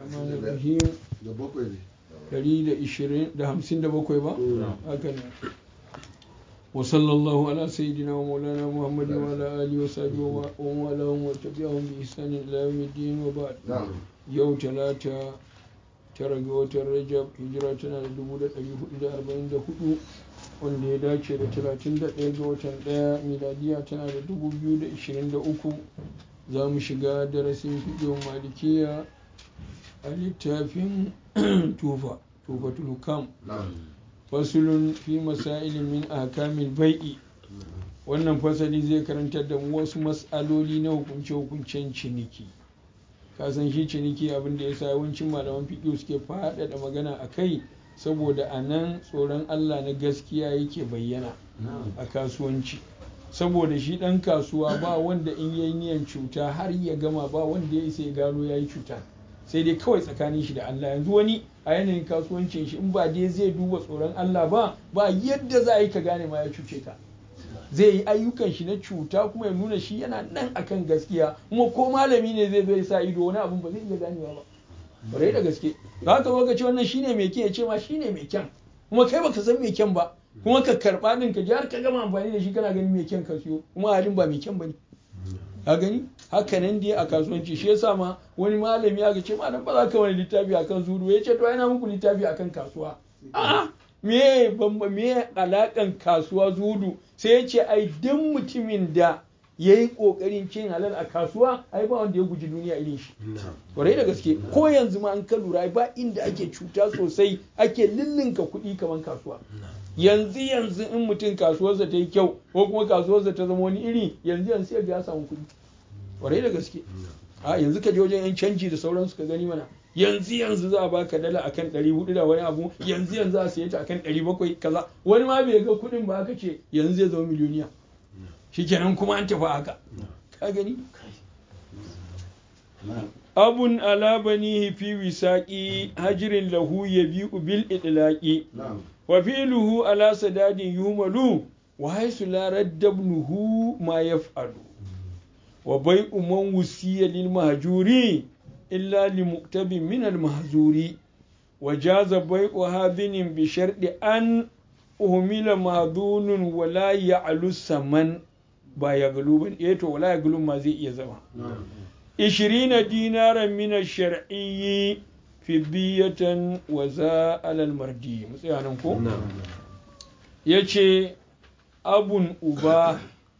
rahim da bakwai ne ɗari da ishirin da hamsin da bakwai ba haka ne wa sallallahu ala sayyidina wa maulana muhammad wa ala alihi wa sahbihi wa wa ala wa tabi'ahum bi ihsan ila yawmiddin wa ba'd na'am yau talata tara ga watan rajab hijira tana da dubu da ɗari hudu da arba'in da hudu wanda ya dace da talatin da ɗaya ga watan ɗaya miladiya tana da dubu biyu da ishirin da uku za mu shiga darasin fiɗin malikiya a littafin tufa tufatul hukam na'am fasulun fi masailin min ahkamil bai'i wannan fasali zai karantar da mu wasu mas'aloli na hukunce-hukuncen ciniki kasan shi ciniki abin da ya sa yawancin malaman fiƙo suke faɗaɗa magana a kai saboda a nan tsoron allah na gaskiya yake bayyana a kasuwanci saboda shi ɗan kasuwa ba wanda in yayi niyan cuta har ya gama ba wanda ya isa ya gano ya yi cuta sai dai kawai tsakanin shi da Allah yanzu wani a yanayin kasuwancin shi in ba dai zai duba tsoron Allah ba ba yadda za a yi ka gane ma ya cuce ka zai yi ayyukan shi na cuta kuma ya nuna shi yana nan akan gaskiya kuma ko malami ne zai bai sa ido wani abun ba zai iya ganewa ba bare da gaske za ka zo ka ce wannan shine mai kyan ya ce ma shine mai kyan kuma kai baka san mai kyan ba kuma ka karba din ka ji har ka gama amfani da shi kana ganin mai kyan ka siyo kuma halin ba mai kyan bane ka gani haka nan dai a kasuwanci shi yasa ma wani malami ya ce malam ba za ka wani littafi akan zuru ya ce to yana muku littafi akan kasuwa a'a me bamba me alakan kasuwa zudu sai ya ce ai duk mutumin da ya yi ƙoƙarin cin halal a kasuwa ai ba wanda ya guji duniya irin shi kwarai da gaske ko yanzu ma an ka lura ba inda ake cuta sosai ake lillinka kuɗi kamar kasuwa yanzu yanzu in mutum kasuwarsa ta yi kyau ko kuma kasuwarsa ta zama wani iri yanzu yanzu sai ga ya samu kuɗi kwarai da gaske a yanzu ka je wajen yan canji da sauransu ka gani mana yanzu yanzu za a baka dala akan ɗari hudu da wani abu yanzu yanzu a siye ta akan ɗari bakwai kaza wani ma bai ga kuɗin ba aka ce yanzu zai zama miliyoniya shikenan kuma an tafi haka ka gani abun ala banihi fi wisaqi hajrin lahu yabi'u bil idlaqi na'am wa fi'luhu ala sadadin yumalu wa haythu la raddabnuhu ma yaf'alu wa bai'u man wusiya lil mahjuri illa li muktabin min al mahzuri wa jaza bai'u habinin bi sharɗi an uhmila madunun wa la ya'lu saman ba ya galuban eh to wala ya galun ma zai iya zama na'am 20 dinaran min ash-shar'iyyi fidiyatan wa za alal mardi mu tsaya nan ko yace abun uba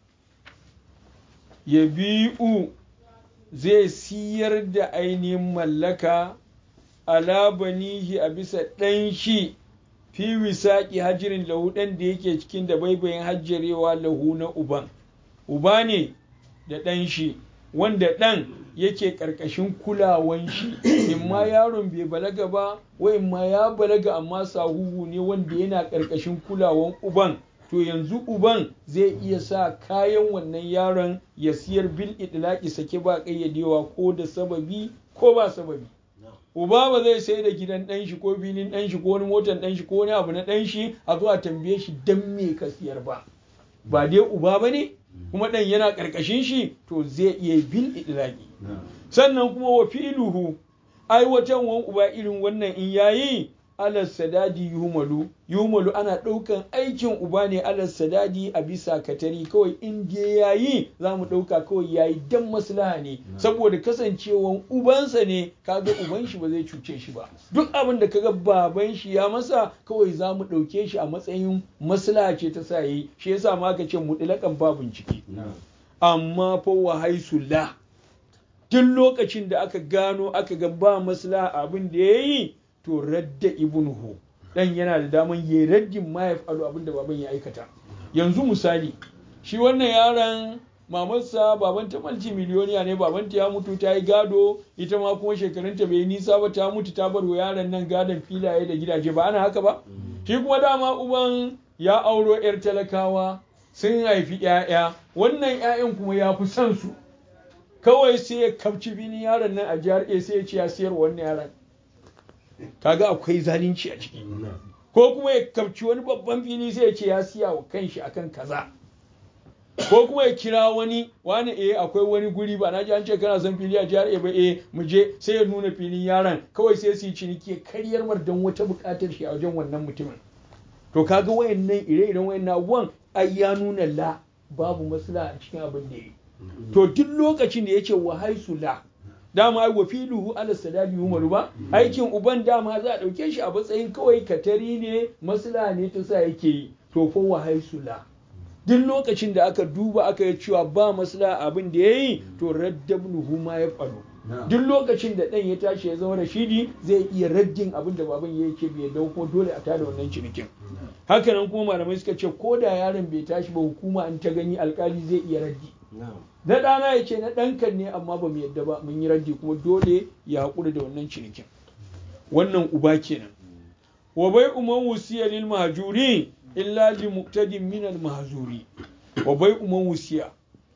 ya bi'u zai siyar da ainihin mallaka ala banihi a bisa ɗan shi fi wisaƙi hajirin lahu ɗan da yake cikin da baibayin hajjarewa lahu na uban uba ne da ɗan shi wanda ɗan yake ƙarƙashin kulawan shi in ma yaron bai balaga ba wa in ma ya balaga amma sahuhu ne wanda yana ƙarƙashin kulawan uban to yanzu uban zai iya sa kayan wannan yaron ya siyar bil idlaqi sake ba ƙayyadewa ko da sababi ko ba sababi uba ba zai sai da gidan ɗan shi ko filin ɗan shi ko wani motar ɗan shi ko wani abu na ɗan shi a zuwa tambaye shi dan me ka siyar ba ba dai uba ba ne kuma ɗan yana ƙarƙashin shi to zai iya bil idlaqi sannan kuma wa filuhu aiwatan wan uba irin wannan in yayi alas sadadi yumalu yumalu ana ɗaukan aikin uba ne alas sadadi a bisa katari kawai in dai yayi za mu ɗauka kawai yayi dan maslaha ne saboda kasancewan ubansa ne kaga uban shi ba zai cuce shi ba duk abin da kaga baban shi ya masa kawai za mu ɗauke shi a matsayin maslaha ce ta sa yi shi yasa ma aka ce mutlaƙan ba bincike amma fa wa haisu la duk lokacin da aka gano aka ga ba maslaha abin da ya yi to radda ibnuhu dan yana da daman ya raddin ma ya faru abin da baban ya aikata yanzu misali shi wannan yaron mamarsa babanta malci miliyoniya ne babanta ya mutu ta yi gado ita ma kuma shekarunta bai yi nisa ba ta mutu ta bar wa yaron nan gadon filaye da gidaje ba ana haka ba shi kuma dama uban ya auro yar talakawa sun haifi 'ya'ya wannan 'ya'yan kuma ya fi son su kawai sai ya kabci bini yaron nan a jihar A sai ya ce ya siyar wannan yaron kaga akwai zalunci a ciki ko kuma ya kabci wani babban fili sai ya ce ya siya wa kanshi akan kaza ko kuma ya kira wani wani eh akwai wani guri ba na ji an ce kana son fili a jihar ba eh mu je sai ya nuna filin yaron kawai sai su yi ciniki ya karyar mar don wata buƙatar shi a wajen wannan mutumin to kaga wayannan ire-iren wayannan abubuwan ai ya nuna la babu maslaha a cikin abin da yi to duk lokacin da yace wa haisu la dama ai wa filuhu ala sadali umaru ba aikin uban dama za a dauke shi a matsayin kawai katari ne maslaha ne ta sa yake yi to fa wa haisu la duk lokacin da aka duba aka yi cewa ba maslaha abin da yayi to raddabnuhu ma ya faru duk lokacin da ɗan ya tashi ya zama rashidi zai iya raddin abin da baban ya yake bai dau ko dole a tada wannan cinikin hakanan kuma malamai suka ce ko da yaron bai tashi ba hukuma an ta gani alkali zai iya raddi na ɗana ya ce na ɗankan ne amma ba mu yadda ba mun yi raddi kuma dole ya haƙura da wannan cinikin wannan uba kenan wa bai umman wusiya lil mahjuri illa li muqtadin min al mahzuri wa bai umman wusiya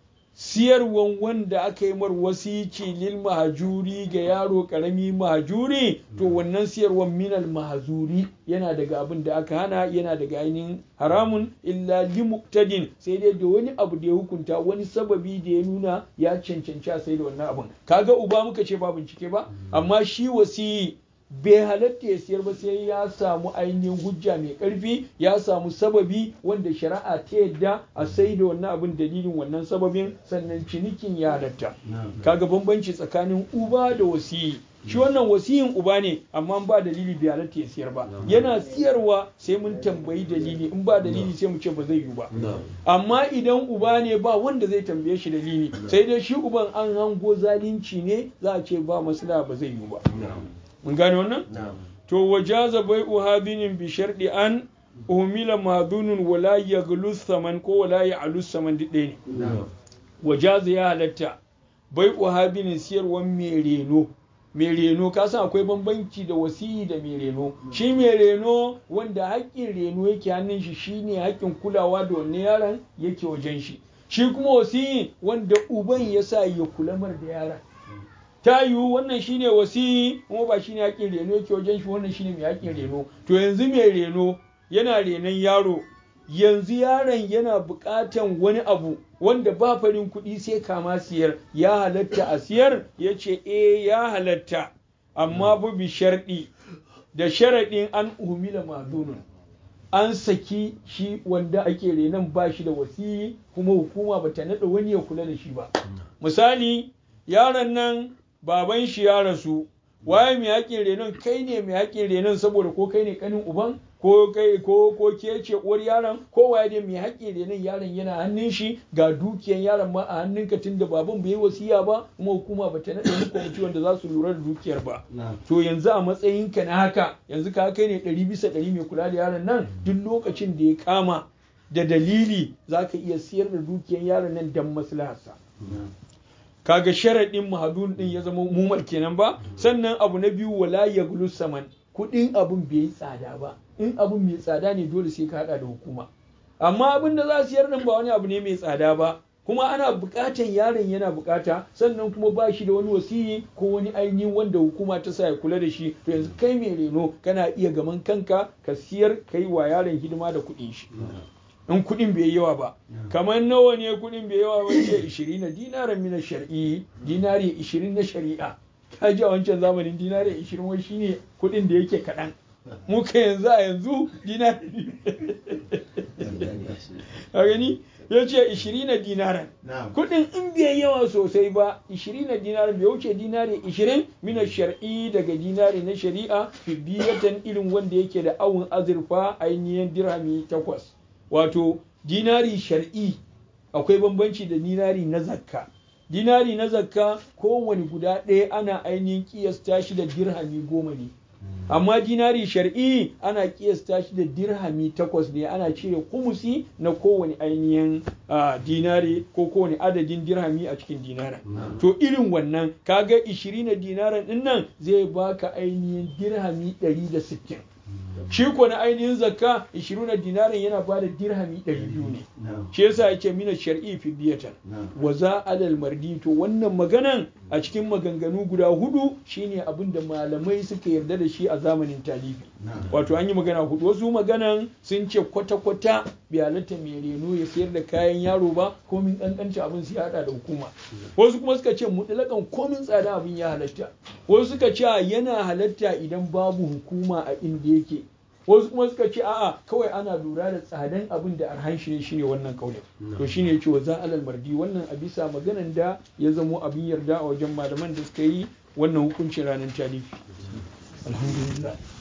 siyarwan wanda aka yi mar wasici lil mahajuri ga yaro karami mahajuri to wannan siyarwan minal mahazuri yana daga abin da aka hana yana daga ainihin haramun illa li muqtadin sai dai da wani abu da ya hukunta wani sababi da ya nuna ya cancanci a sai da wannan abin kaga uba muka ce ba bincike ba amma shi wasiyi bai halatta ya siyar ba sai ya samu ainihin hujja mai ƙarfi ya samu sababi wanda shari'a ta yadda a sai da wannan abin dalilin wannan sababin sannan cinikin ya halatta kaga bambanci tsakanin uba da wasiyi shi wannan wasiyin uba ne amma ba dalili bai halatta ya siyar ba yana siyarwa sai mun tambayi dalili in ba dalili sai mu ce ba zai yi ba amma idan uba ne ba wanda zai tambaye shi dalili sai dai shi uban an hango zalunci ne za a ce ba maslaha ba zai yi ba mun gane wannan to wajaza bai uhabinin bi sharɗi an umila madunun wala ya saman ko wala ya alus saman duk ɗaya ne wajaza ya halatta bai uhabinin siyarwan mai reno mai reno ka san akwai bambanci da wasiyi da mai reno shi mai reno wanda haƙƙin reno yake hannun shi shine haƙƙin kulawa da wannan yaron yake wajen shi shi kuma wasiyi wanda uban ya sa ya kula mar da yaron ta yiwu wannan shine wasi kuma ba shine haƙin reno yake wajen shi wannan shine mai haƙin reno to yanzu mai reno yana renon yaro yanzu yaron yana buƙatan wani abu wanda ba farin kuɗi sai kama siyar ya halatta a siyar ya ce eh ya halatta amma bu bi sharɗi da sharaɗin an umila madunun an saki shi wanda ake renon ba shi da wasi kuma hukuma ba ta naɗa wani ya kula da shi ba misali yaron nan baban shi ya rasu waye mai haƙin renon kai ne mai haƙin renon saboda ko kai ne kanin uban ko kai ko ko ke ce uwar yaron ko waye ne mai haƙin renon yaron yana hannun shi ga dukiyan yaron ma a hannunka tunda baban bai yi wasiya ba kuma hukuma ba ta naɗa wani kwamiti wanda za su lura da dukiyar ba to yanzu a matsayinka na haka yanzu ka kai ne ɗari bisa ɗari mai kula da yaron nan duk lokacin da ya kama da dalili za ka iya siyar da dukiyan yaron nan don maslaharsa. kaga sharaɗin mahadun ɗin ya zama mumar kenan ba sannan abu na biyu wala ya saman kuɗin abun bai yi tsada ba in abun mai tsada ne dole sai ka haɗa da hukuma amma abin da za su yar nan ba wani abu ne mai tsada ba kuma ana buƙatan yaron yana buƙata sannan kuma ba shi da wani wasiyi ko wani ainihin wanda hukuma ta sa ya kula da shi to yanzu kai mai reno kana iya gaman kanka ka siyar kai wa yaron hidima da kuɗin shi in kuɗin bai yawa ba kamar nawa ne kuɗin bai yawa ba ce 20 na dinaran mina shar'i dinari 20 na shari'a ka ji a wancan zamanin dinari 20 wai shine kuɗin da yake kaɗan muka yanzu a yanzu dinari a gani ya ce 20 na dinaran kuɗin in bai yawa sosai ba 20 na dinaran bai wuce dinari 20 mina shar'i daga dinari na shari'a biyatan irin wanda yake da awun azurfa ainihin dirhami takwas wato dinari shar'i akwai bambanci da dinari na zakka dinari na zakka kowane guda ɗaya ana ainihin kiyasta shi da dirhami goma ne amma dinari shar'i ana kiyasta shi da dirhami takwas ne ana cire kumusi na kowane ainihin dinari ko kowane adadin dirhami a cikin dinara to irin wannan kaga 20 na dinaran ɗin nan zai baka ainihin dirhami 160 shi ko na ainihin zakka 20 dinarin yana ba da dirhami 200 ne shi yasa yake mina shar'i fi biyatan wa za alal mardi to wannan maganan a cikin maganganu guda hudu shine abin da malamai suka yarda da shi a zamanin talibi wato an yi magana hudu wasu maganan sun ce kwata-kwata bai halatta mai reno ya sayar da kayan yaro ba komin kankanta abin su hada da hukuma wasu kuma suka ce mutlakan komin tsada abin ya halatta wasu suka ce yana halatta idan babu hukuma a inda yake wasu kuma suka ce a'a kawai ana lura da tsadan abin da arhan shi ne shine wannan kaulin to shine yace wa za'alal mardi wannan a bisa maganan da ya zamo abin yarda a wajen malaman da suka yi wannan hukuncin ranar talifi alhamdulillah